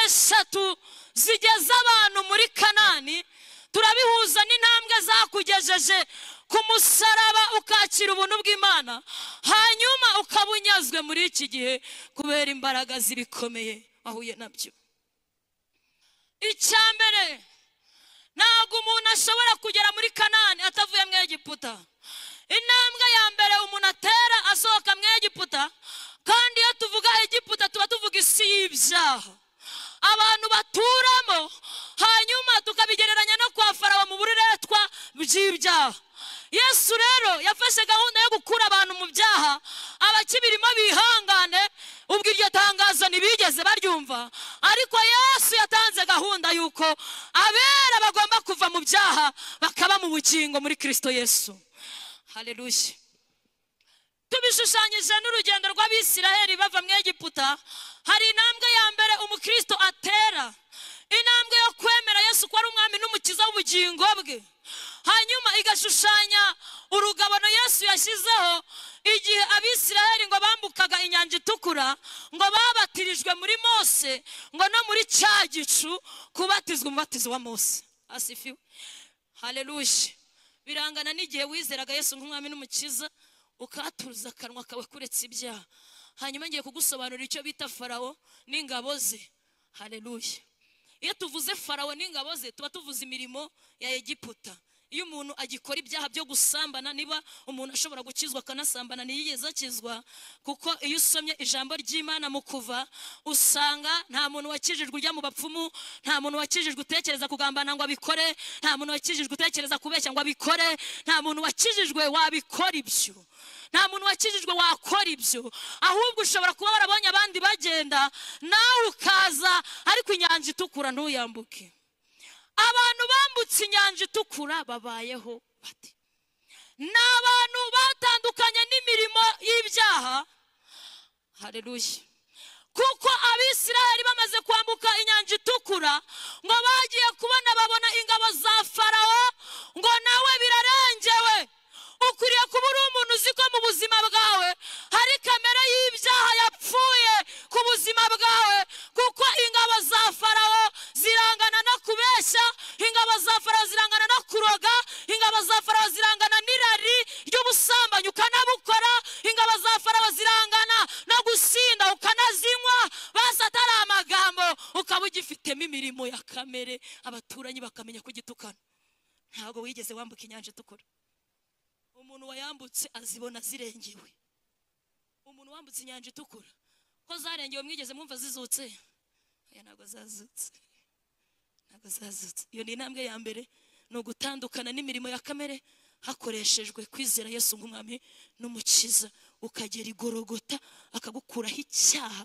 eshatu zigeza abantu muri kanani turabihuza n'intambwe zakugejeje ku musaraba ukakira ubuntu bw'imana hanyuma ukaba unyazwe muri iki gihe kubera imbaraga zibikomeye wahuye nabyo icya mbere ntabwo umuntu ashobora kugera muri kanani atavuye mu egiputa intambwe ya mbere umuntu atera asohoka mu egiputa kandi iyo tuvuga egiputa tuba tuvuga isi y'ibyaha abantu baturamo hanyuma tukabigereranya no kwa farawo mu buretwa bw'ibyaha yesu rero yafashe gahunda yo gukura abantu mu byaha abakibirimo bihangane ubwo iryo tangazo ntibigeze baryumva ariko yesu yatanze gahunda y'uko abera bagomba kuva mu byaha bakaba mu bukingo muri kirisito yesu hareruye tubishushanyije n'urugendo rw'abisiraheli bava mu egiputa hari intambwe ya mbere umukristo atera intambwe yo kwemera yesu ko ari umwami n'umukiza w'ubugingo bwe hanyuma igashushanya urugabano yesu yashyizeho igihe abisiraheli ngo bambukaga inyanja itukura ngo babatirijwe muri mose ngo no muri cya gicu kubatizwa umubatizo wa mose asifiwe hareruye birangana n'igihe wizeraga yesu nk'umwami n'umukiza ukahatuza akanwa kawe kuretse ibyaha hanyuma ngiye kugusobanurira icyo bita farawo n'ingabo ze hareruye iyo tuvuze farawo n'ingabo ze tuba tuvuze imirimo ya egiputa iyo umuntu agikora ibyaha byo gusambana niba umuntu ashobora gukizwa akanasambana ntiyigeze akizwa kuko iyo usomye ijambo ry'imana mu kuva usanga nta muntu wakijijwe ujya mu bapfumu nta muntu wakijijwe utekereza kugambana ngo abikore nta muntu wakijijwe utekereza kubeshya ngo abikore nta muntu wakijijwe wabikora ibyo nta muntu wakijijwe wakora ibyo ahubwo ushobora kuba warabonye abandi bagenda nawe ukaza ariko inyanja itukura ntuyambuke abantu bambutse inyanja itukura babayeho bate ni abantu batandukanye n'imirimo y'ibyaha hareruye kuko abisiraheli bamaze kwambuka inyanja itukura ngo bagiye kubona babona ingabo za farawo ngo nawe birarengewe ukwiriye kuba uri umuntu uzi ko mu buzima bwawe hari kamera y'ibyaha yapfuye ku buzima bwawe kuko ingabo za farawo zirangana no kubeshya ingabo za farawo zirangana no kuroga ingabo za farawo zirangana n'irari ry'ubusambanyi ukanabukora ingabo za farawo zirangana no gusinda ukanazinywa basi atari amagambo ukaba ugifitemo imirimo ya kamere abaturanyi bakamenya kugitukana ntabwo wigeze wambuka inyanja itukura umuntu wayambutse azibona zirengewe umuntu wambutse inyanja itukura ko zarengewe mwigeze mwumva zizutse oya ntabwo zazutse ntabwo zazutse iyo ni intambwe ya mbere ni ugutandukana n'imirimo ya kamere hakoreshejwe kwizera yesu nk'umwami n'umukiza ukagera igorogota akagukuraho icyaha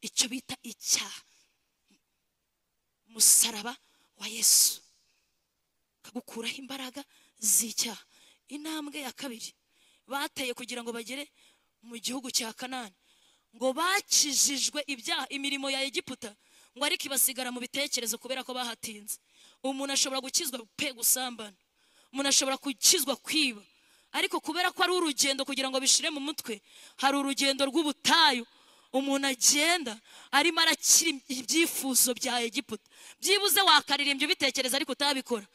icyo bita icyaha umusaraba wa yesu akagukuraho imbaraga z'icyaha intambwe ya kabiri bateye kugira ngo bagere mu gihugu cya kanani ngo bakijijwe ibyaha imirimo ya egiputa ngo ariko ibasigara mu bitekerezo kubera ko bahatinze umuntu ashobora gukizwa pe gusambana umuntu ashobora gukizwa kwiba ariko kubera ko ari urugendo kugira ngo bishire mu mutwe hari urugendo rw'ubutayu umuntu agenda arimo arakira ibyifuzo bya egiputa byibuze wakaririmbya ubitekereza ariko utabikora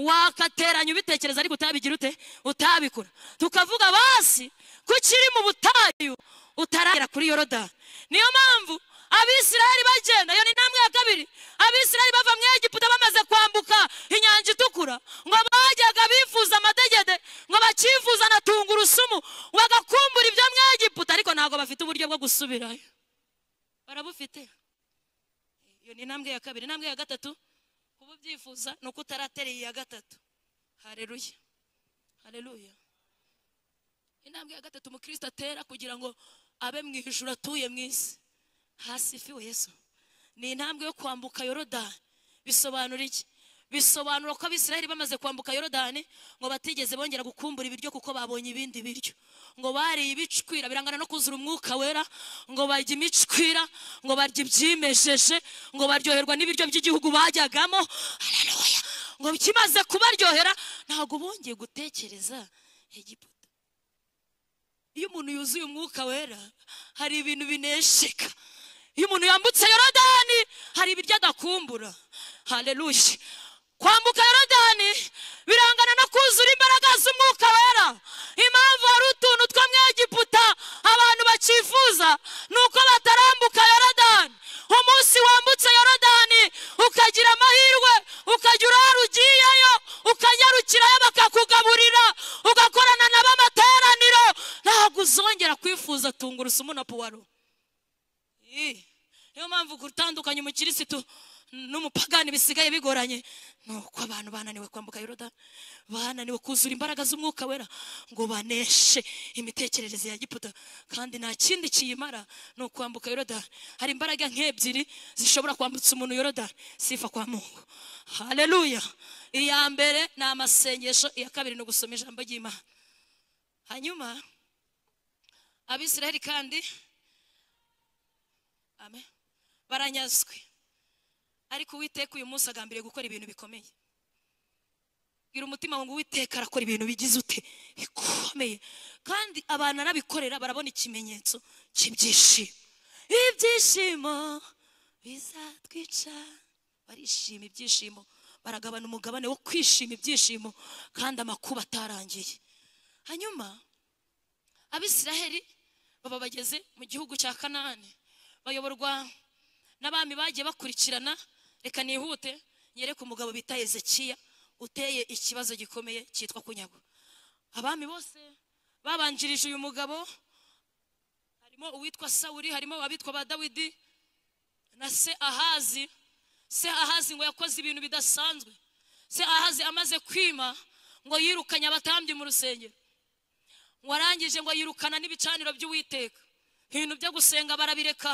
wakateranya ubitekereza ariko utabigira ute utabikora tukavuga basi ko ukiri mu butayu utaragera kuri yorodani niyo mpamvu abisiraheli bagenda iyo ni intambwe ya kabiri abisiraheli bava mu egiputa bamaze kwambuka inyanja itukura ngo bajyaga bifuza amadegede ngo bakifuza na tungurusumu bagakumbura ibyo mu egiputa ariko ntabwo bafite uburyo bwo gusubirayo barabufite iyo ni intambwe ya kabiri intambwe ya gatatu kuba ubyifuza ni uko utaratereye iya gatatu hareruya hareruya intambwe ya gatatu umukristo atera kugira ngo abe mu ijuru atuye mu isi hasi ifiwe yesu ni intambwe yo kwambuka yorodani bisobanura iki bisobanura ko abisiraheli bamaze kwambuka yorodani ngo batigeze bongera gukumbura ibiryo kuko babonye ibindi biryo ngo bariye ibicwira birangana no kuzura umwuka wera ngo barya imicwira ngo barya ibyimejeje ngo baryoherwa n'ibiryo by'igihugu bajyagamo haleluya ngo kimaze kubaryohera ntabwo bongeye gutekereza egiputa iyo umuntu yuzuye umwuka wera hari ibintu binesheka iyo umuntu yambutse yorodani hari ibiryo agakumbura haleluya kwambuka yorodani birangana no kuzura imbaraga z'umwuka wera impamvu hari utuntu two mu egiputa abantu bakifuza ni uko batarambuka yorodani umunsi wambutse yorodani ukagira amahirwe ukajya urara ugiyeyo ukanyarukirayo bakakugaburira ugakorana nabo amateraniro ntabwo uzongera kwifuza tungurusumu na puwaro Ii, niyo mpamvu gutandukanya umukirisitu n'umupagani bisigaye bigoranye ni uko abantu bananiwe kwambuka yorodani bananiwe kuzura imbaraga z'umwuka wera ngo baneshe imitekerereze ya giputa kandi nta kindi kiyimara ni ukwambuka yorodani hari imbaraga nk'ebyiri zishobora kwambutsa umuntu yorodani sifa kwa mungu haleluya iya mbere ni amasengesho iya kabiri ni ugusoma ijambo ry'imana hanyuma abisiraheli kandi amen baranyazwe ariko uwiteka uyu munsi agambiriye gukora ibintu bikomeye bwira umutima wawe ngo uwiteka arakora ibintu bigize ute bikomeye kandi abantu arabikorera barabona ikimenyetso cy'ibyishimo ibyishimo bizatwica barishima ibyishimo baragabana umugabane wo kwishima ibyishimo kandi amakuba atarangiye hanyuma abisiraheli baba bageze mu gihugu cya kanani bayoborwa n'abami bagiye bakurikirana reka nihute nyereke umugabo bita ezekiya uteye ikibazo gikomeye cyitwa kunyagwa abami bose babanjirije uyu mugabo harimo uwitwa sawuri harimo abitwa ba dawidi na se ahazi se ahazi ngo yakoze ibintu bidasanzwe se ahazi amaze kwima ngo yirukanye abatambyi mu rusengero ngo arangije ngo yirukana n'ibicaniro by'uwiteka ibintu byo gusenga barabireka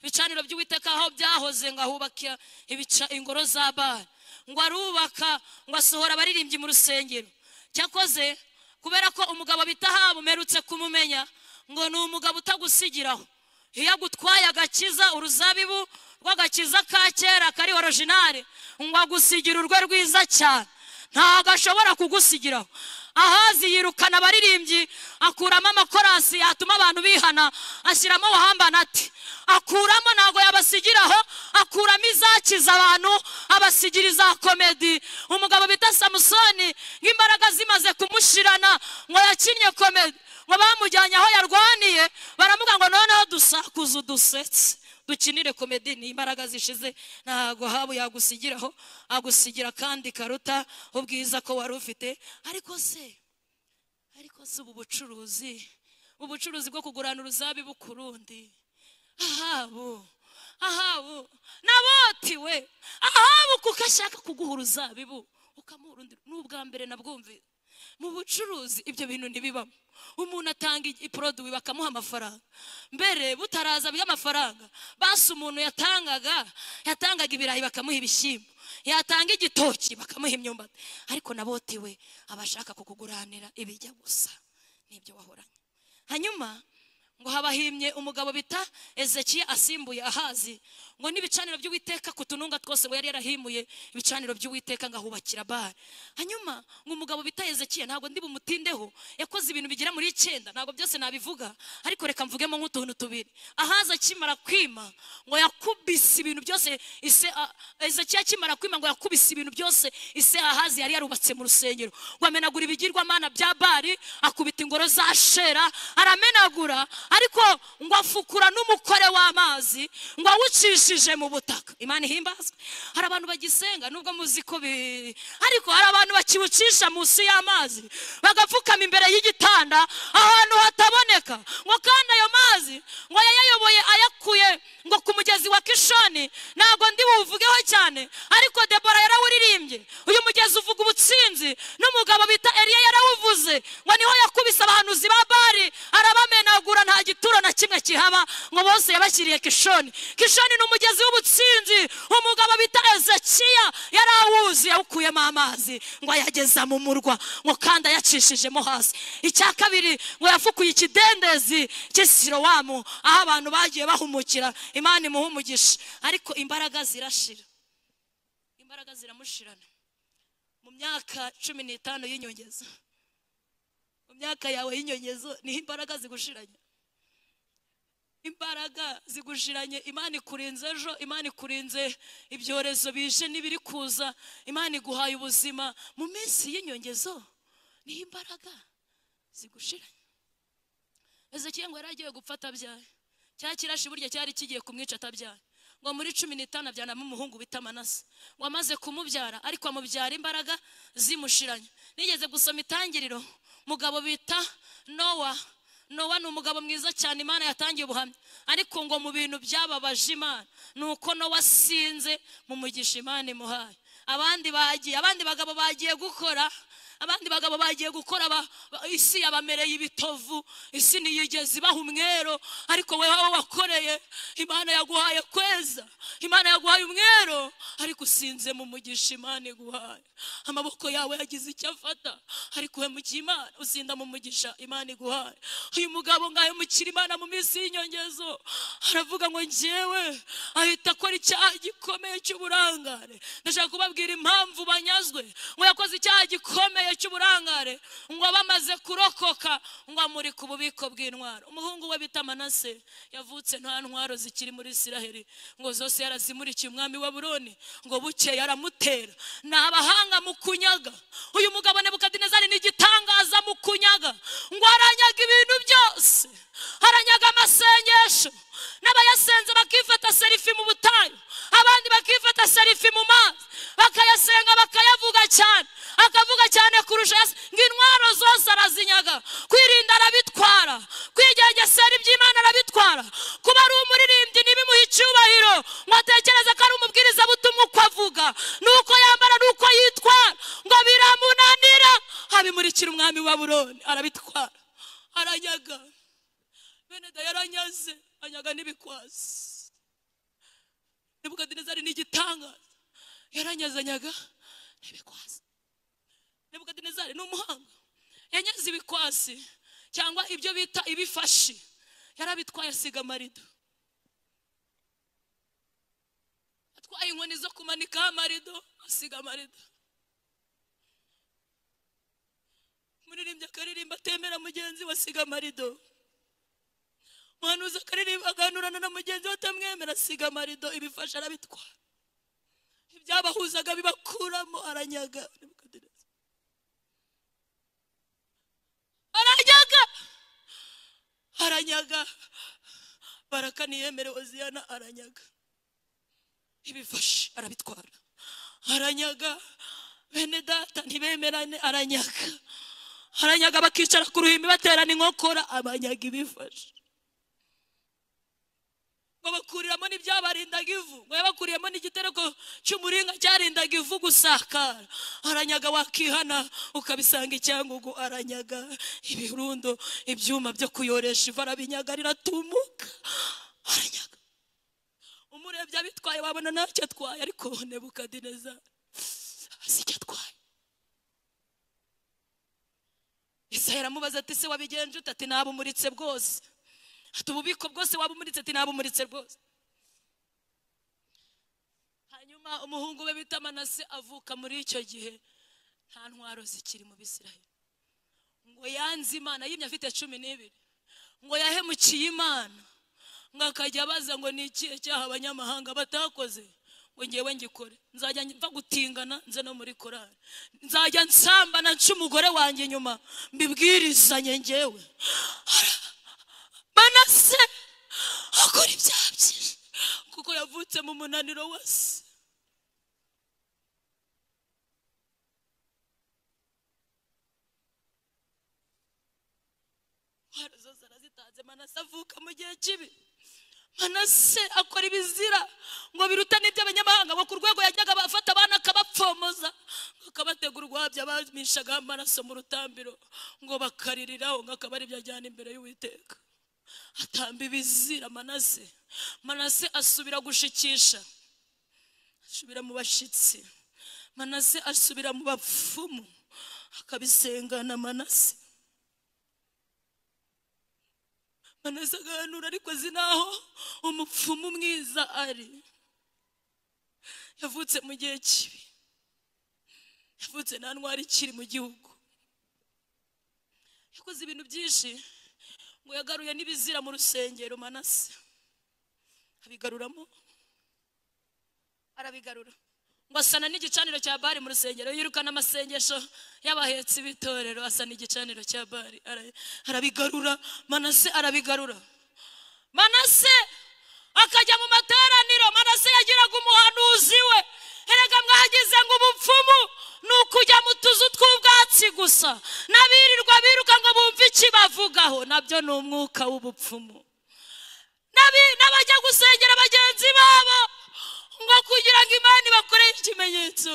ibicaniro by'uwiteka aho byahoze ngo ahubaka ibica ingoro za bara ngo arubaka ngo asohora abaririmbyi mu rusengero cyakoze kubera ko umugabo bitaha bumerutse kumumenya ngo ni umugabo utagusigiraho iyo agutwaye agakiza uruzabibu rw'agakiza ka kera kari orojinari ngo agusigira urwe rwiza cyane ntabwo ashobora kugusigiraho ahazi yirukana abaririmbyi akuramo amakorasi yatuma abantu bihana ashyiramo uwahambana ati akuramo ntabwo yabasigiraho akuramo izakiza abantu abasigira iza komedi umugabo bita samusoni nk'imbaraga zimaze kumushirana ngo yakinnye komedi ngo bamujyanye aho yarwaniye baramuga ngo noneho dusakuze udusetse dukinire komedi ni imbaraga zishize ntabwo habu yagusigiraho agusigira kandi karuta ubwiza ko wari ufite ariko se ariko si ubu bucuruzi ubucuruzi bwo kugurana uruzabibu ku rundi ahabu ahabu nabotiwe ahabu kuko ashaka kuguha uruzabibu ukamuha urundi ni ubwa mbere nabwumvira mu bucuruzi ibyo bintu ntibibamo umuntu atanga iporoduwi bakamuha amafaranga mbere butaraza by'amafaranga basi umuntu yatangaga yatangaga ibirayi bakamuha ibishyimbo yatanga igitoki bakamuha imyumbati ariko nabotiwe abashaka kukuguranira ibijya gusa n'ibyo wahoranye hanyuma ngo habahimye umugabo bita ezekiya asimbuye ahazi ngo n'ibicaniro by'uwiteka ku tununga twose ngo yari yarahimuye ibicaniro by'uwiteka ngo ahubakira bare hanyuma ngo umugabo bita ezekiya ntabwo ndi bumutindeho yakoze ibintu bigera muri icyenda ntabwo byose nabivuga ariko reka mvugemo nk'utuntu tubiri ahazi akimara kwima ngo yakubise ibintu byose ise a- ezekiya akimara kwima ngo yakubise ibintu byose ise ahazi yari yarubatse mu rusengero ngo amenagura ibigirwamana bya bari akubita ingoro za shera aramenagura ariko ngo afukura n'umukore w'amazi ngo awucishije mu butaka imana ihimbazwe hari abantu bagisenga nubwo muzi ko bi- ariko hari abantu bakiwucisha munsi y'amazi bagapfukama imbere y'igitanda ahantu hataboneka ngo kandi ayo mazi ngo yayayoboye ayakuye ngo ku mugezi wa kishoni ntabwo ndi buwuvugeho cyane ariko debora yarawuririmbye uyu mugezi uvuga ubutsinzi n'umugabo bita eliya yarawuvuze ngo niho yakubise abahanuzi ba bari arabamenagura nta gituro na kimwe kihaba ngo bose yabashyiriye kishoni kishoni ni umugezi w'ubutsinzi umugabo bita ezekiya yari awuzi yawukuyemo amazi ngo ayageza mu murwa ngo kandi ayacishijemo hasi icya kabiri ngo yafukuye ikidendezi cy'isirowamu aho abantu bagiye bahumukira imana imuha umugisha ariko imbaraga zirashira imbaraga ziramushirana mu myaka cumi n'itanu y'inyongeza mu myaka yawe y'inyongezo niho imbaraga zigushiranye imbaraga zigushiranye imana ikurinze ejo imana ikurinze ibyorezo bije n'ibiri kuza imana iguhaye ubuzima mu minsi y'inyongezo niho imbaraga zigushiranye ezekiya ngo yari agiye gupfa atabyaye cya kirashi burya cyari kigiye kumwica atabyaye ngo muri cumi n'itanu abyanamo umuhungu bita manase ngo amaze kumubyara ariko amubyara imbaraga zimushiranye nigeze gusoma itangiriro mugabo bita nowa nowa ni umugabo mwiza cyane imana yatangiye ubuhamya ariko ngo mu bintu byababaje imana ni uko nowa asinze mu mugisha imana imuhaye abandi bagiye abandi bagabo bagiye gukora abandi bagabo bagiye gukora ba- ba- isi yabamereye ibitovu isi ntiyigeze ibaha umwero ariko wowe wowe wakoreye imana yaguhaye kweza imana yaguhaye umwero ariko usinze mu mugisha imana iguhaye amaboko yawe yagize icyo afata ariko we mu imana usinda mu mugisha imana iguhaye uyu mugabo ngayo mukira imana mu minsi y'inyongezo aravuga ngo njyewe ahita akora icyaha gikomeye cy'uburangare ndashaka kubabwira impamvu banyazwe ngo yakoze icyaha gikomeye cy'uburangare ngo abe amaze kurokoka ngo amuri ku bubiko bw'intwaro umuhungu we bita manase yavutse nta ntwaro zikiri muri isiraheli ngo zose yarazimurikiye umwami wa buroni ngo bukeye aramutera ni abahanga mu kunyaga uyu mugabo nebukadinezari ni igitangaza mu kunyaga ngo aranyaga ibintu byose aranyaga amasengesho n'abayasenze bakifata serifi mu butayu abandi bakifata serifi mu mazi bakayasenga bakayavuga cyane akavuga cyane kurusha ayase- ngo intwaro zose arazinyaga kwirinda arabitwara kwigengesera iby'imana arabitwara kuba ari umuririmbyi ntibimuhe icyubahiro ngo atekereze ko ari umubwirizabutumwa uko avuga nuko yambara nuko yitwara ngo biramunanira abimurikira umwami wa buroni arabitwara aranyaga bene da yaranyaze anyaga n'ibikwazi nebukadinezari ni igitangaza yaranyazanyaga n'ibikwazi nebukadinezari ni umuhanga yanyaze ibikwasi cyangwa ibyo bita ibifashi yarabitwaye asiga amarido atwaye inkoni zo kumanikaho amarido asiga amarido umuririmbyi akaririmba atemera mugenzi we asiga amarido umuhanuzi akaririmba aganurana na mugenzi we atamwemera asiga amarido ibifasha arabitwara ibyabahuzaga bibakuramo aranyaga aranyaga aranyaga baraka ntiyemerewe ziyana aranyaga ibifashe arabitwara aranyaga bene data ntibemerane aranyaga aranyaga bakicara ku ruhimbi baterana inkokora abanyaga ibifashe ngo bakuriramo n'ibyabarindaga ivu ngo yabakuriyemo n'igitereko cy'umuringa cyarindaga ivu gusakara aranyaga wakihana ukabisanga icyangugu aranyaga ibirundo ibyuma byo kuyoresha ivu arabinyaga riratumuka aranyaga umurebye abitwaye wabona ntacyo atwaye ariko nebukadineza azi icyo atwaye isahera amubaza ati se wabigenje ute ati nabumuritse bwose ati ububiko bwose waba umuritse ati ntabwo umuritse rwose hanyuma umuhungu we bita manase avuka muri icyo gihe nta ntwaro zikiri mu bisiraheli ngo yanze imana yimye afite cumi n'ibiri ngo yahemukiye imana ngo akajya abaza ngo ni ikihe cyaha abanyamahanga batakoze ngo ngewe ngikore nzajya mva gutingana nze no muri korari nzajya nsambana nca umugore wanjye inyuma mbibwirizanye ngewe manase akora ibyaha byinshi kuko yavutse mu munaniro wose intwaro zose arazitanze manase avuka mu gihe kibi manase akora ibizira ngo biruta n'iby'abanyamahanga ngo ku rwego yajyaga abafata abana akabapfomoza ngo akabategura urwabya bamishagaho amaraso mu rutambiro ngo bakaririraho ngo akaba ari byo ajyana imbere y'uwiteka atamba ibizira manase manase asubira gushikisha asubira mu bashyitsi manase asubira mu bapfumu akabisengana manase manase agahanura ariko azi n'aho umupfumu mwiza ari yavutse mu gihe kibi yavutse nta ntwari ikiri mu gihugu yakoze ibintu byinshi ngo yagaruye n'ibizira mu rusengero manase abigaruramo arabigarura ngo asana n'igicaniro cya bari mu rusengero yirukana amasengesho y'abahetsi b'itorero asana igicaniro cya bari ara- arabigarura manase arabigarura manase akajya mu materaniro manase yagiraga umuhanuzi we erega mwagize ngo ubupfumu ni ukujya mu tuzu tw'ubwatsi gusa n'abirirwa biruka ngo bumve ikibavugaho nabyo ni umwuka w'ubupfumu N'abi- n'abajya gusengera bagenzi babo ngo kugira ngo imana ibakoreye ikimenyetso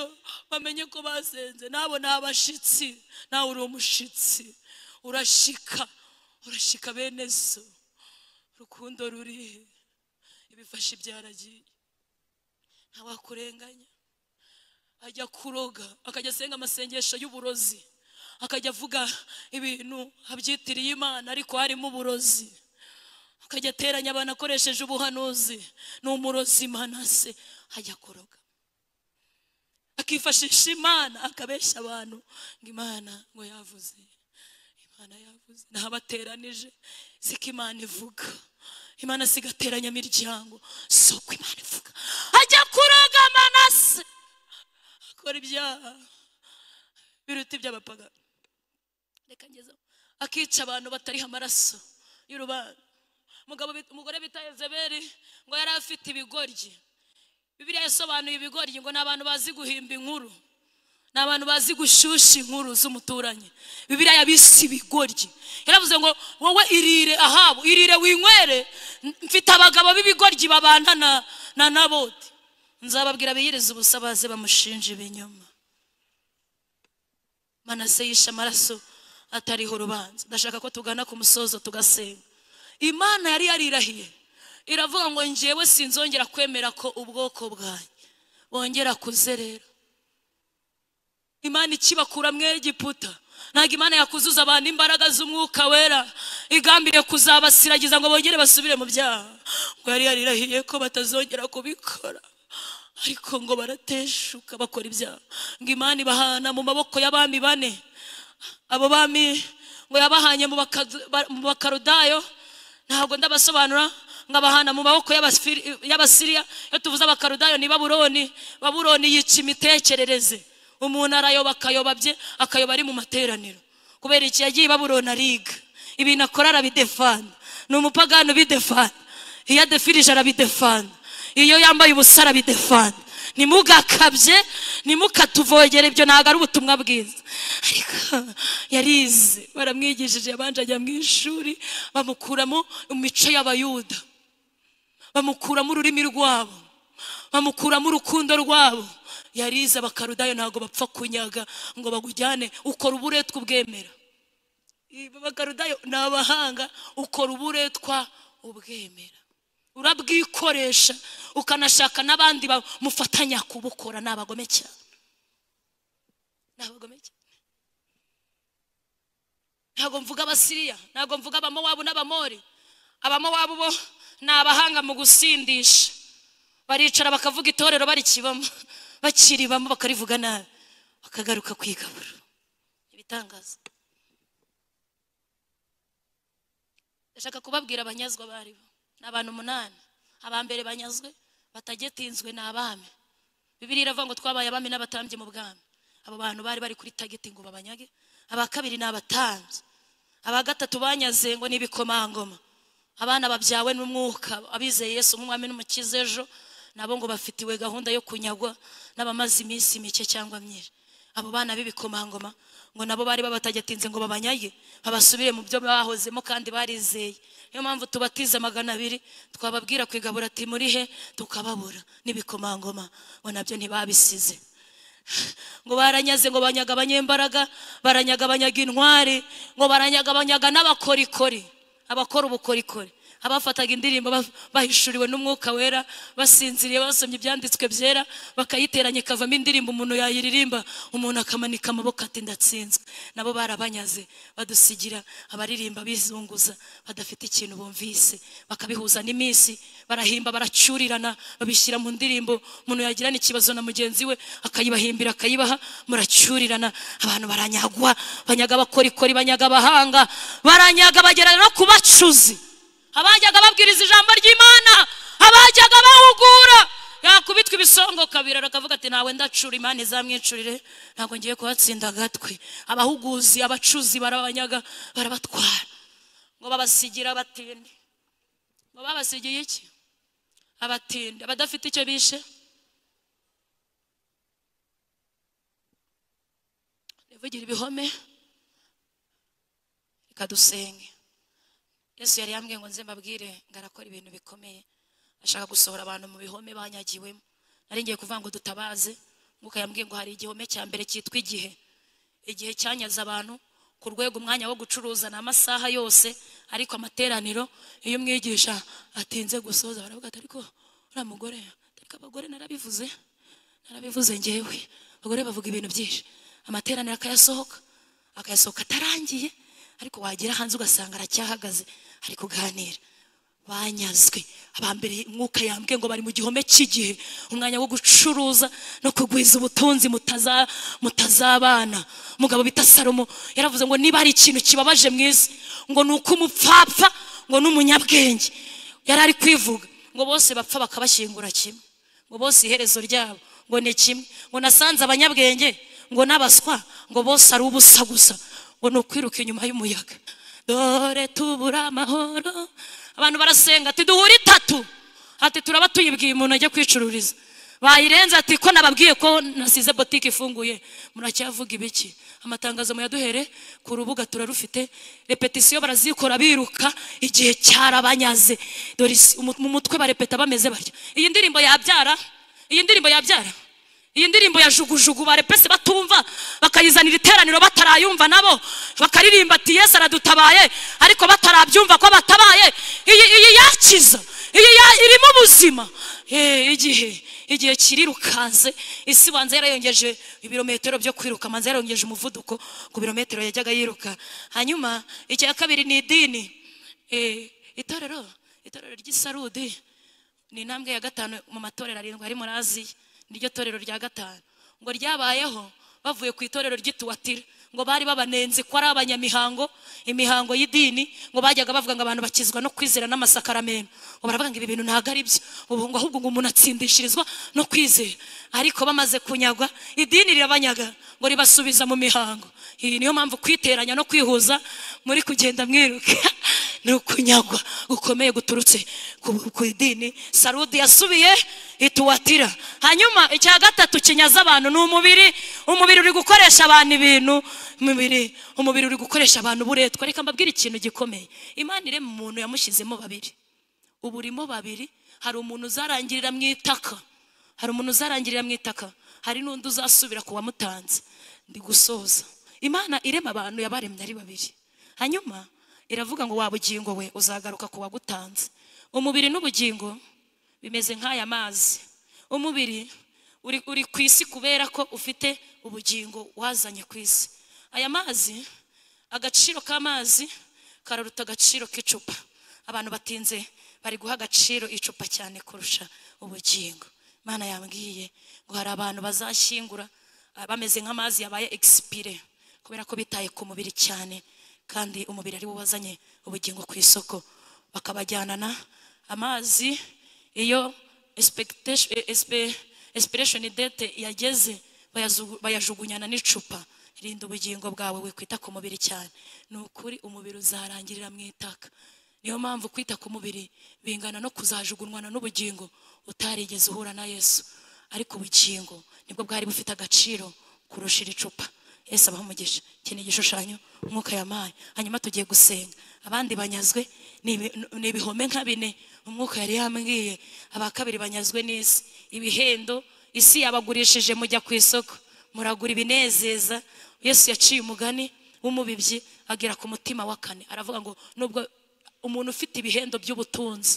bamenye ko basenze nabo ni abashitsi nawe uri umushitsi urashika urashika bene so urukundo rurihe ibifashe byaragiye ntawakurenganya ajya kuroga akajya asenga amasengesho y'uburozi akajya avuga ibintu abyitiriye imana ariko harimo uburozi akajya ateranya abantu akoresheje ubuhanuzi ni umurozi manase ajya kuroga akifashisha imana akabeshya abantu ngo imana ngo yavuze imana yavuze naho abateranije siko imana ivuga imana sigateranya imiryango si uko imana ivuga ajya kuroga manase akora ibyaha biruta iby'abapagani reka ngezeho akica abantu batariha amaraso y'urubanza umugabo bit- umugore bita ezeberi ngo yari afite ibigoryi bibiliya yasobanuye ibigoryi ngo ni abantu bazi guhimba inkuru ni abantu bazi gushusha inkuru z'umuturanyi bibiliya yabise ibigoryi yaravuze ngo wowe irire ahabu irire winywere n- mfite abagabo b'ibigoryi babana na, na naboti nzababwira biyirize ubusabazi bamushinja ibinyoma manase yishe amaraso atariho urubanza ndashaka ko tugana ku musozo tugasenga imana yari yarirahiye iravuga ngo njyewe sinzongera kwemera ko ubwoko bwanjye bongera kuzerera imana ikibakura mu egiputa ntabwo imana yakuzuza abantu imbaraga z'umwuka wera igambiriye kuzabasiragiza ngo bongere basubire mu byaha ngo yari yarirahiye ko batazongera kubikora ariko ngo barateshuka bakora ibyaha ngo imana ibahana mu maboko y'abami bane abo bami ngo yabahanye mu baka- ba- mu bakarudayo ntabwo ndabasobanura nkabahana mu maboko y'Abasfiri- y'abasiriya iyo tuvuze abakarudayo ni baburoni baburoni yica imitekerereze umuntu arayoba akayoba bye akayoba ari mu materaniro kubera iki yagiye i baburoni ariga ibintu akora arabidefanda ni umupagani ubidefanda iyo adefirije arabidefanda iyo yambaye ubusa arabidefanda ntimugakabye ntimukatuvogere ibyo ntabwo ari ubutumwa bwiza ariko yarize baramwigishije yabanje ajya mu ishuri bamukuramo imico y'abayuda bamukuramo ururimi rwabo bamukuramo urukundo rwabo yarize abakarudayo ntabwo bapfa kunyaga ngo bagujyane ukora uburetwa ubwemera abakarudayo ni abahanga ukora uburetwa ubwemera urabwikoresha ukanashaka n'abandi bamufatanya kubukora ni abagome cyane ni abagome cyane ntabwo mvuga abasiriya ntabwo mvuga abamowabu n'abamori abamowabu bo ni abahanga mu gusindisha baricara bakavuga itorero barikibamo bakiribamo bakarivuga nabi bakagaruka kwigabura ibitangaza ndashaka kubabwira abanyazwa bari bo ni abantu umunani abambere banyazwe batagetinzwe ni abami bibiri iravuga ngo twabaye abami n'abatambyi mu bwami abo bantu bari bari kuri tageti ngo babanyage aba kabiri ni abatambyi aba gatatu banyaze ngo ni ibikomangoma abana babyawe n'umwuka abizeye yesu nk'umwami n'umukiza ejo nabo ngo bafitiwe gahunda yo kunyagwa n'abamaze iminsi mike cyangwa myinshi abo bana b'ibikomangoma ngo nabo bari babatagetinze ngo babanyage babasubire mu byo bahozemo kandi barizeye niyo mpamvu tubatiza magana abiri twababwira kwigabura ati muri he tukababura n'ibikomangoma ngo nabyo ntibabisize ngo baranyaze ngo banyaga abanyembaraga baranyaga banyaga intwari ngo baranyaga banyaga n'abakorikori abakora ubukorikori abafataga indirimbo ba- bahishuriwe n'umwuka wera basinziriye basomye ibyanditswe byera bakayiteranya ikavamo indirimbo umuntu yayiririmba umuntu akamanika amaboko ati ndatsinzwe nabo barabanyaze badusigira abaririmba bizunguza badafite ikintu bumvise bakabihuza n'iminsi barahimba baracyurirana babishyira mu ndirimbo umuntu yagirana ikibazo na mugenzi we akayibahimbira akayibaha muracyurirana abantu baranyagwa banyaga abakorikori banyaga abahanga baranyaga bagera no ku bacuzi abajyaga babwiriza ijambo ry'imana abajyaga bahugura yakubitwa ibisongoka biraro akavuga ati ntawe ndacura imana izamwicurire ntabwo ngiye kuhatsinda agatwi abahuguzi abacuzi barabanyaga barabatwara ngo babasigira abatindi ngo babasigiye iki abatindi abadafite icyo bishe rivugira ibihome reka dusenge yesu yari yambwiye ngo nze mbabwire ngo arakora ibintu bikomeye ashaka gusohora abantu mu bihome banyagiwemo nari ngiye kuvuga ngo dutabaze mwuka yambwiye ngo hari igihome cya mbere cyitwa igihe igihe cyanyaze abantu ku rwego umwanya wo gucuruza ni amasaha yose ariko amateraniro iyo umwigisha atinze gusoza baravuga ati ariko uriya mugore ariko abagore narabivuze narabivuze ngewe abagore bavuga ibintu byinshi amateraniro akayasohoka akayasohoka atarangiye ariko wagera hanze ugasanga aracyahagaze ari kuganira banyazwe abambere mwuka yambwiye ngo bari mu gihome cy'igihe umwanya wo gucuruza no kugwiza ubutunzi mutaza- mutazabana umugabo bita salomo yaravuze ngo niba hari ikintu kibabaje mu isi ngo ni uko umupfapfa ngo n'umunyabwenge yari ari kwivuga ngo bose bapfa bakabashyingura kimwe ngo bose iherezo ryabo ngo ni kimwe ngo nasanze abanyabwenge ngo n'abaswa ngo bose ari ubusa gusa ngo ni ukwiruka inyuma y'umuyaga dore tubura amahoro abantu barasenga ati duhure itatu ati turaba tuyibwiye umuntu ajya kwicururiza bayirenze ati ko nababwiye ko nasize botike ifunguye muracyavuga ibiki amatangazo muyaduhere ku rubuga turarufite repetisiyo barazikora biruka igihe cyarabanyaze dore isi- umu- mu mutwe barepeta bameze batya iyi ndirimbo yabyara iyi ndirimbo yabyara iyi ndirimbo ya jugujugu barepese batumva bakayizanira iteraniro batarayumva nabo bakaririmba ati yesu aradutabaye ariko batarabyumva ko batabaye iyi iyi yakiza iyi ya- irimo ubuzima Eh, igihe igihe kirirukanse isi banza yarayongeje ibirometero byo kwiruka manza yarayongeje umuvuduko ku birometero yajyaga yiruka hanyuma icya kabiri ni idini Eh, itorero itorero ry'isarudi ni intambwe ya gatanu mu matorero arindwi ari muri aziya niryo torero rya gatanu ngo ryabayeho bavuye ku itorero ry'ituwatira ngo bari babanenze ko ari abanyamihango imihango y'idini ngo bajyaga bavuga ngo abantu bakizwa no kwizera n'amasakaramentu ngo baravuga ngo ibi bintu ntabwo ari byo ubu ngo ahubwo ngo umuntu atsindishirizwa no kwizera ariko bamaze kunyagwa idini rirabanyaga ngo ribasubiza mu mihango iyi niyo mpamvu kwiteranya no kwihuza muri kugenda mwiruka ni ukunyagwa gukomeye guturutse ku- ku idini sarudi yasubiye ituwatira hanyuma icya gatatu kinyaza abantu ni umubiri umubiri uri gukoresha abantu ibintu umubiri umubiri uri gukoresha abantu uburetwa reka mbabwire ikintu gikomeye imana irema umuntu yamushyizemo babiri uburimo babiri hari umuntu uzarangirira mu itaka hari umuntu uzarangirira mu itaka hari n'undi uzasubira ku wamutanze ndi gusoza imana irema abantu yabaremye ari babiri hanyuma iravuga ngo wa bugingo we uzagaruka ku wagutanze umubiri n'ubugingo bimeze nk'aya mazi umubiri uri, uri ku isi kubera ko ufite ubugingo wazanye ku isi aya mazi agaciro k'amazi kararuta agaciro k'icupa abantu batinze bari guha agaciro icupa cyane kurusha ubugingo imana yambwiye ngo hari abantu bazashyingura ah, bameze nk'amazi yabaye egisipire kubera ko bitaye ku mubiri cyane kandi umubiri ari wo wazanye ubugingo ku isoko bakabajyanana amazi iyo expectation- eh, espe- expiration date yageze bayazu- bayajugunyana n'icupa rinda ubugingo bwawe we kwita ku mubiri cyane ni ukuri umubiri uzarangirira mu itaka niyo mpamvu kwita ku mubiri bingana no kuzajugunwana n'ubugingo utarigeze uhura na yesu ariko ubugingo nibwo bwari bufite agaciro kurusha iri cupa yesu abaha umugisha iki ni igishushanyo umwuka yampaye hanyuma tugiye gusenga abandi banyazwe ni ibi- ni ibihome nka bine umwuka yari yambwiye aba kabiri banyazwe n'isi ibihendo isi yabagurishije mujya ku isoko muragura ibinezeza yesu yaciye umugani w'umubibyi agera ku mutima wa kane aravuga ngo nubwo umuntu ufite ibihendo by'ubutunzi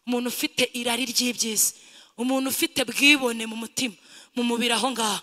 umuntu ufite irari ry'iby'isi umuntu ufite bwibone mu mutima mu mubiri aho ngaho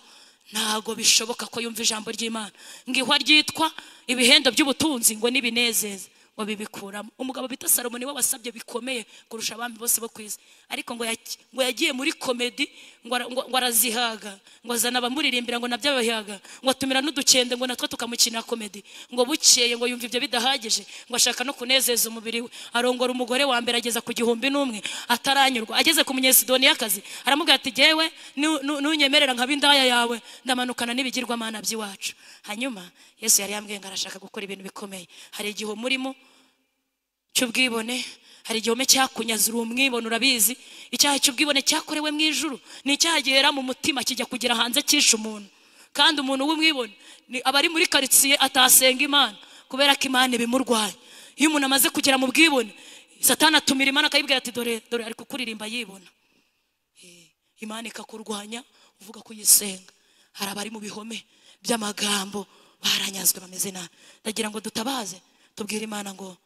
ntabwo bishoboka ko yumva ijambo ry'imana ngo ihwa ryitwa ibihendo by'ubutunzi ngo n'ibinezeza ngo bibikuramo umugabo bita salomo niwe wasabye bikomeye kurusha abami bose bo ku isi ariko ngo yaki- ngo yagiye muri komedi ngo ara- ngo- ngo arazihaga ngo azana abamuririmbira ngo nabyo abahihaga ngo atumira n'udukende ngo natwo tukamukina komedi ngo bukeye ngo yumva ibyo bidahagije ngo ashaka no kunezeza umubiri we arongora umugore wa mbere ageza ku gihumbi n'umwe ataranyurwa ageze ku munyesidoniyakazi aramubwira ati jyewe nu- nu- nunyemerera nkaba indaya yawe ndamanukana n'ibigirwamana by'iwacu hanyuma yesu yari yambwiye ngo arashaka gukora ibintu bikomeye hari igihe umurimo cy'ubwibone hari igihome cyakunyaza uri umwibone urabizi icyaha cy'ubwibone cyakorewe mu ijuru ni icyaha gihera mu mutima kijya kugera hanze cyishe umuntu kandi umuntu w'umwibone ni- aba ari muri karitsiye atasenga imana kubera ko imana ibimurwaye iyo umuntu amaze kugera mu bwibone satani atumira imana akayibwira ati dore dore ari kukuririmba yibona imana ikakurwanya uvuga ko uyisenga hari abari mu bihome by'amagambo baranyazwe bameze nabi ndagira ngo dutabaze tubwire imana ngo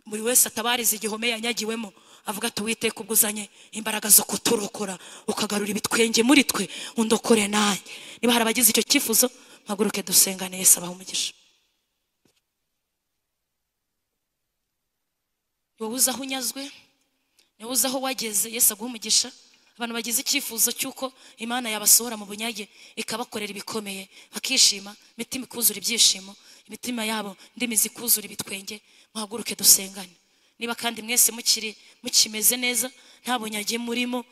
buri wese atabarize igihome yanyagiwemo avuga ati uwiteka ubwuzanye imbaraga zo kuturokora ukagarura ibitwenge muri twe undokore nanjye niba hari abagize icyo cyifuzo mpaguruke dusengane Yesu abaha umugisha wowe uzi aho unyazwe niba uzi aho wageze Yesu aguha umugisha abantu bagize icyifuzo cy'uko imana yabasohora mu bunyage ikabakorera ibikomeye bakishima imitima ikuzura ibyishimo imitima yabo ndimi zikuzura ibitwenge muhaguruke dusengane niba kandi mwese mukiri mukimeze neza nta bunyage murimo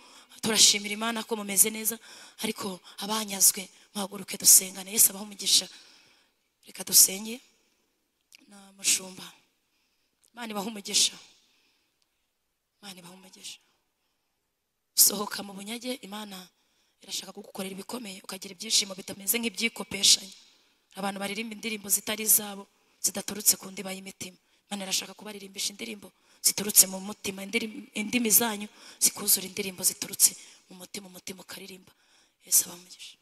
turashimira imana ko mumeze neza ariko abanyazwe muhaguruke dusengane Yesu abaha umugisha reka dusenge na mushumba imana ibaha umugisha imana ibaha umugisha sohoka mu bunyage imana irashaka kugukorera ibikomeye ukagira ibyishimo bitameze nk'ibyikopeshanya abantu baririmba indirimbo zitari izabo zidaturutse ku ndiba y'imitima imana irashaka kubaririmbisha indirimbo ziturutse mu mutima indirim- indimi zanyu zikuzura indirimbo ziturutse mu mutima umutima ukaririmba yesu abamugisha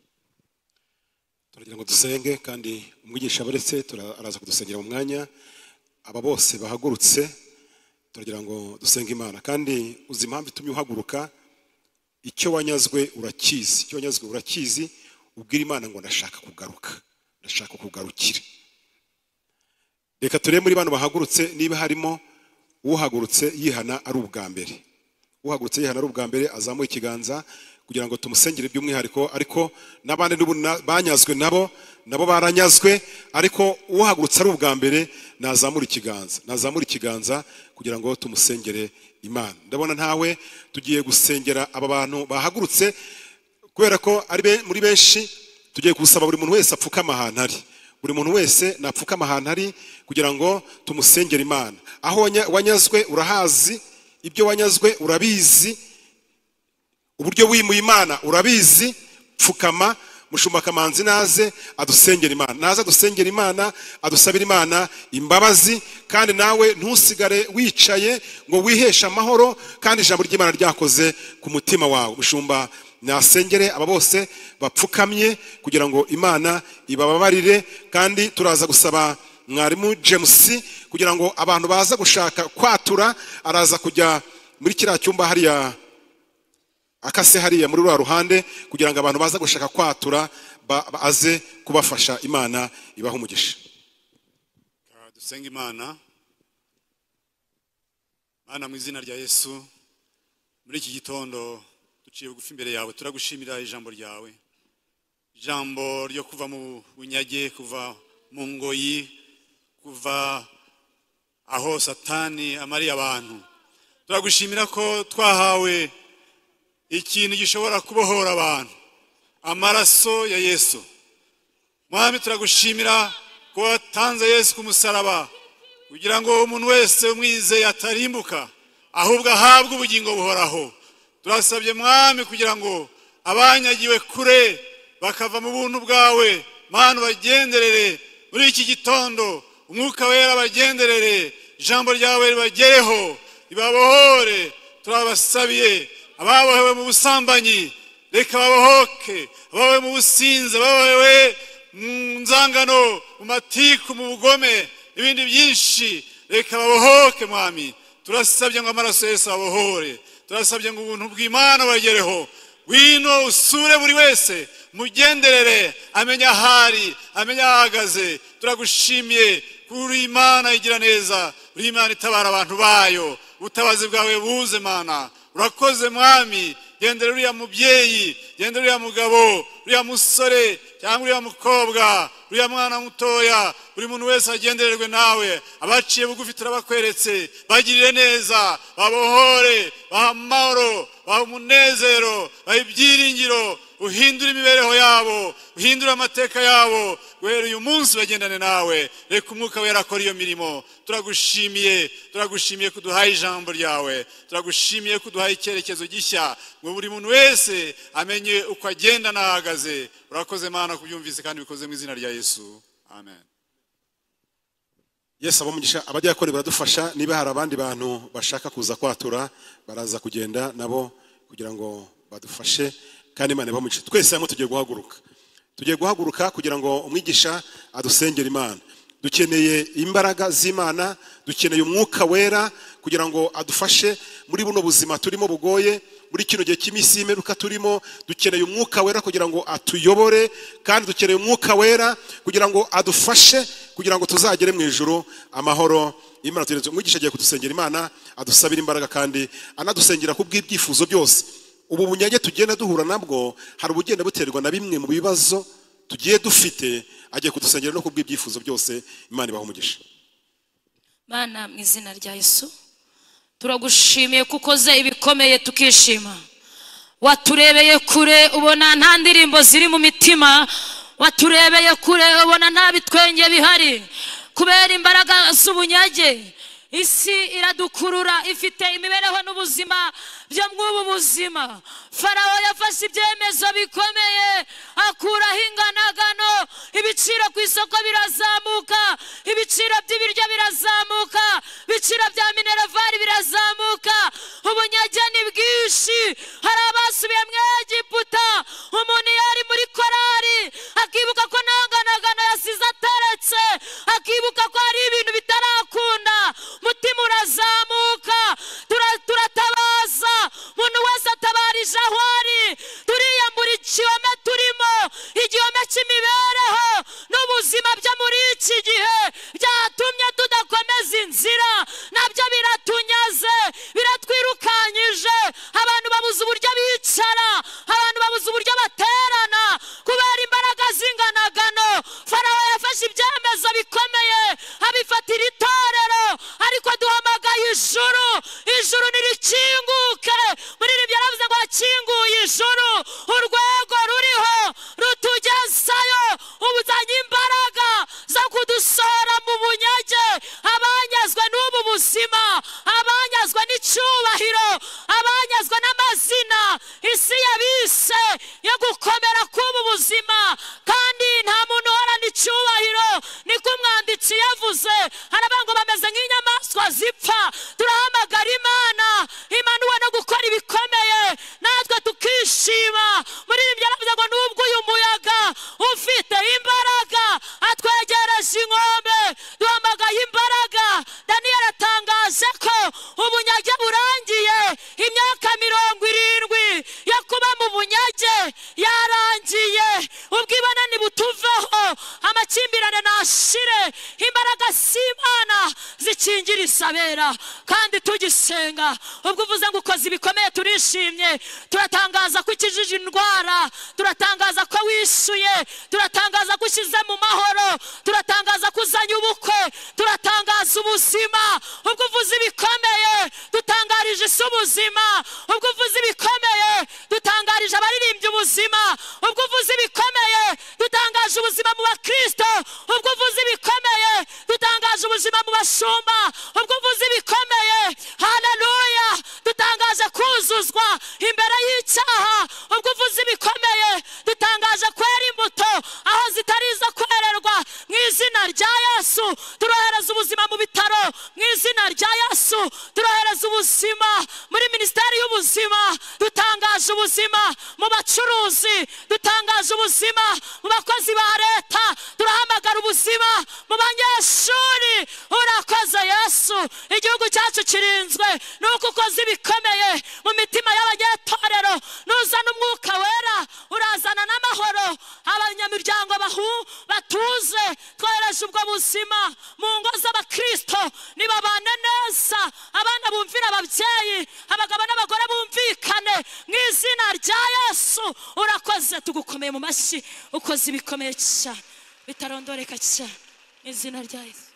turagira ngo dusenge kandi umwigisha abaretse tura- araza kudusengera mu mwanya aba bose bahagurutse turagira ngo dusenge imana kandi uzi impamvu itumye uhaguruka icyo wanyazwe urakizi icyo wanyazwe urakizi ubwira imana ngo ndashaka kugaruka ndashaka kugarukira reka turebe muri bano bahagurutse niba harimo uhagurutse yihana ari ubwa mbere uhagurutse yihana ari ubwa mbere azamuye ikiganza kugira ngo tumusengere by'umwihariko ariko n'abandi n'ubu na- banyazwe nabo nabo baranyazwe ariko uhagurutse ari ubwa mbere nazamura ikiganza nazamura ikiganza kugira ngo tumusengere imana ndabona ntawe tugiye gusengera aba bantu bahagurutse kubera ko ari be- muri benshi tugiye gusaba buri muntu wese apfukama ahantu ari buri muntu wese napfukama ahantu ari kugira ngo tumusengere imana aho wanya- wanyazwe urahazi ibyo wanyazwe urabizi uburyo wimuye imana urabizi pfukama mushumba kamanzi naze adusengera imana naze adusengera imana adusabira imana imbabazi kandi nawe ntusigare wicaye ngo wiheshe amahoro kandi ijambo ry'imana ryakoze ku mutima wawe mushumba nasengere aba bose bapfukamye kugira ngo imana ibababarire kandi turaza gusaba mwarimu james kugira ngo abantu baza gushaka kwatura araza kujya muri kiriya cyumba hariya akase hariya muri rwa ruhande kugira ngo abantu baza gushaka kwatura ba- baze kubafasha imana ibaha umugisha Ah, dusenga imana mana mu izina rya yesu muri iki gitondo duciye bugufi imbere yawe turagushimira ijambo ryawe ijambo ryo kuva mu bunyage kuva mu ngoyi kuva aho satani amariye abantu turagushimira ko twahawe ikintu gishobora kubohora abantu amaraso ya yesu mwami turagushimira ko watanze yesu ku musaraba kugira ngo umuntu wese umwizeye atarimbuka ahubwo ahabwe ubugingo buhoraho turasabye mwami kugira ngo abanyagiwe kure bakava mu buntu bwawe mana ubagenderere muri iki gitondo umwuka wera abagenderere ijambo ryawe ribagereho ribabohore turabasabiye ababohewe mu busambanyi reka babohoke abawe mu businzi abawe mu nzangano mu matiku mu bugome n'ibindi byinshi reka babohoke mwami turasabye ngo amaraso yesu abohore turasabye ngo ubuntu bw'imana bagereho wino usure buri wese mugenderere amenye ahari amenye ahahagaze turagushimiye kuri imana igira neza uri imana itabara abantu bayo ubutabazi bwawe buze mana urakoze mwami gendera uriya mubyeyi gendera uriya mugabo uriya musore cyangwa uriya mukobwa uriya mwana mutoya buri muntu wese agendererwe nawe abaciye bugufi turabakweretse bagirire neza babohore baha amahoro baha umunezero baha ibyiringiro uhindure imibereho yabo uhindure amateka yabo guhera uyu munsi bagendane nawe reka umwuka wera akora iyo mirimo turagushimiye turagushimiye ko uduhaye ijambo ryawe turagushimiye ko uduhaye icyerekezo gishya ngo buri muntu wese amenye uko agenda n'ahagaze urakoze mana kubyumvise kandi bikoze mu izina rya yesu amen yesu abamugisha abajyakore baradufasha niba hari abandi bantu bashaka kuza kwatura baraza kugenda nabo kugira ngo badufashe kandi imana ibamugisha twese hamwe tugiye guhaguruka tugiye guhaguruka kugira ngo umwigisha adusengere imana dukeneye imbaraga z'imana dukeneye umwuka wera kugira ngo adufashe muri buno buzima turimo bugoye muri kino gihe cy'iminsi y'imperuka turimo dukeneye umwuka wera kugira ngo atuyobore kandi dukeneye umwuka wera kugira ngo adufashe kugira ngo tuzagere mu ijoro amahoro imana tugeretse umwigisha agiye kudusengera imana adusabira imbaraga kandi anadusengera ku bw'ibyifuzo byose ubu bunyage tugenda duhura nabwo hari ubugenda buterwa na bimwe mu bibazo tugiye dufite agiye kudusengera no ku bw'ibyifuzo byose imana ibaha umugisha Mana mu izina rya Yesu turagushimiye ko ukoze ibikomeye tukishima waturebeye kure ubona nta ndirimbo ziri mu mitima waturebeye kure ubona nta bitwenge bihari kubera imbaraga z'ubunyage isi iradukurura ifite imibereho n'ubuzima byo mw'ubu buzima farawo yafashe ibyemezo bikomeye akuraho inganagano ibiciro ku isoko birazamuka ibiciro by'ibiryo birazamuka ibiciro bya mineravari birazamuka ubunyage ni bwinshi hari abasubiye mu egiputa umuntu iyo ari muri korari akibuka ko nta nganagano yasize ataretse akibuka ko hari ibintu bitarakunda umutima urazamuka tura- turatabaza umuntu wese atabarije aho ari turiyambura igihome turimo igihome cy'imibereho n'ubuzima byo muri iki gihe byatumye tudakomeza inzira nabyo biratunyaze biratwirukanyije abantu babuze uburyo bicara abantu babuze uburyo baterana kubera imbaraga z'inganagano farawo yafashe ibyemezo bikomeye abifatira itorero ariko duhamagaye ijuru ijuru nirikinguke muri ribyo yaravuze ngo yakinguye ijuru urwego ruriho rutugezayo ubuzanye imbaraga zo kudusohora mu bunyage abanyazwe n'ubu buzima abanyazwe n'icyubahiro abanyazwe n'amazina isi yabise yo gukomera k'ubu buzima kandi nta muntu uhorana icyubahiro niko umwanditsi yavuze haravuga ngo bameze nk'inyamaswa zipfa turahamagara imana imana ubona gukora ibikomeye natwe tukishima muri ibi byaravuze ngo nubwo uyu muyaga ufite imbaraga atwegereje inkombe duhamagaye imbaraga daniyeli atangaje ko ubunyage burangiye imyaka mirongo irindwi yo kuba mu bunyage yarangiye ubwibonane butuveho amakimbirane nashire imbaraga z'imana zikingira isabera kandi tugisenga ubwo uvuze ngo ukoze ibikomeye turishimye turatangaza ko ukijije indwara turatangaza ko wishyuye turatangaza ko ushyize mu mahoro turatangaza ko uzanye ubukwe turatangaza ubuzima ubwo uvuze ibikomeye dutangarije isi ubuzima ubwo uvuze ibikomeye dutangarije abaririmbyi ubuzima ubwo uvuze ibikomeye dutangaje ubuzima mu bakristo ubwo uvuze ibikomeye dutangaje ubuzima mu bashumba ubwo uvuze ibikomeye haleluya dutangaje kuzuzwa imbere y'icyaha ubwo uvuze ibikomeye dutangaje kwera imbuto aho zitari izo kwererwa mu izina rya yesu turohereza ubuzima mu bitaro mu izina rya yesu turohereza ubuzima muri minisiteri y'ubuzima dutangaje dutangaje ubuzima mu bacuruzi dutangaje ubuzima mu bakozi ba leta turahamagara ubuzima mu banyeshuri urakoze yesu igihugu cyacu kirinzwe nuko ukoze ibikomeye mu mitima y'abanyetorero nuzana umwuka wera urazana n'amahoro abanyamiryango bahu batuze twohereje ubwo buzima mu ngo z'abakristo nibabane neza abana bumvire ababyeyi abagabo n'abagore bumvikane mu izina rya yesu urakoze tugukomeye mu mashyi ukoze ibikomeye cyane bitarondoreka cyane mu izina rya yesu